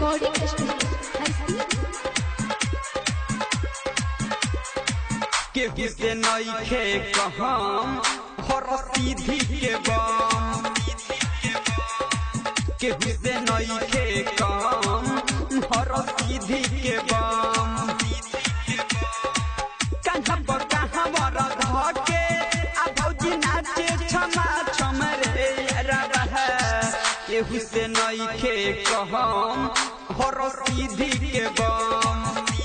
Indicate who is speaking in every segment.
Speaker 1: recording studio हस्ती
Speaker 2: केहू से नईखे कहम हर सीधी के बम केहू से नईखे कहम हर सीधी के बम कहाँ पर कहाँ बर धके आ भौजी नाचे छमा छम रे रह केहू से नईखे कहम हर सीधी के बम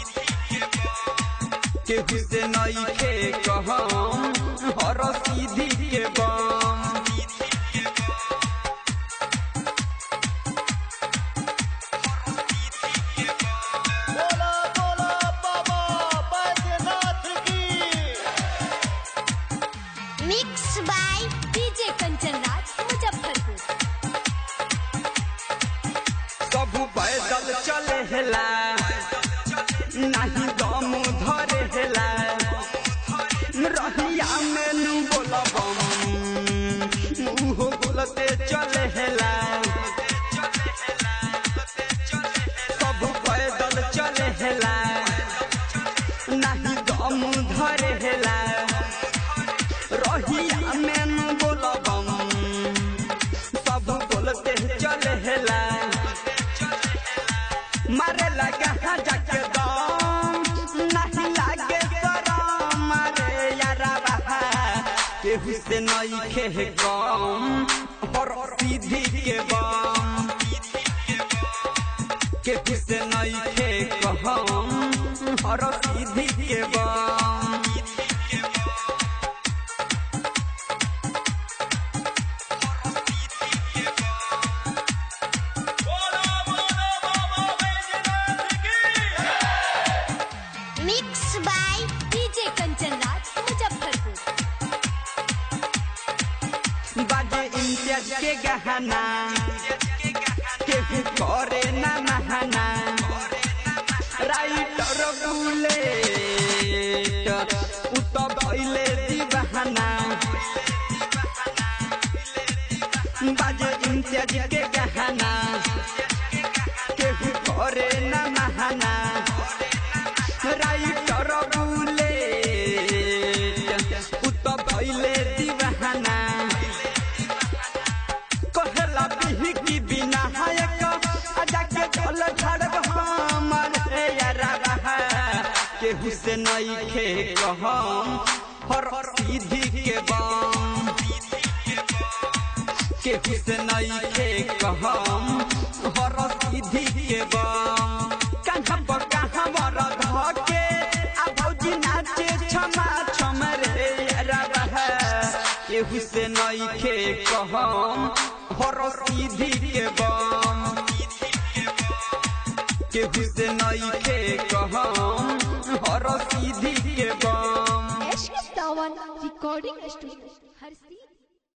Speaker 2: केहू से नईखे कहम हर सीधी के बम
Speaker 3: बोला बोला बाबा बैद्यनाथ की
Speaker 1: mix by DJ Kanchan Raj Muzaffarpur
Speaker 2: सब पैदल चले हेला नहीं दम धरे हेला रहिया में नू बोलबम मुहो बोलते चले हेला सब पैदल चले हेला नहीं दम धरे हेला रहिया में नू बोलबम सब बोलते चले हेला मारे लगा हाँ जाके दम नहीं लागे शरम मारे यारा बहा केहू से नहीं खे गम हर सीधी के बम केहू से नहीं खे कहम हर सीधी के बम
Speaker 3: बोला बोला बाबा बैद्यनाथ की
Speaker 1: mix by DJ Kanchan Raj Muzaffarpur
Speaker 2: बाजे इम्तियाज के गहना केहू करे ना नहाना राइटर बुलेट उ तो भइले दीवाना बाजे इम्तियाज के गहना केहू करे ना नहाना राइटर बुलेट उ तो भइले दीवाना कहला बिही की बिना हायक आजा के ढोल झड़ब हमर हे यारा रहा केहू से नहीं खे कहम हर सीधी के बम केहू से नहीं खे कहम हर सीधी के बम कहाँ पर कहाँ बर धके आ भौजी नाचे छमा छम रे यारा रहा केहू से नहीं खे कहम हर सीधी के बम केहू से नहीं खे कहम हर सीधी के बम
Speaker 1: एश सावन रिकॉर्डिंग स्टूडियो हस्ती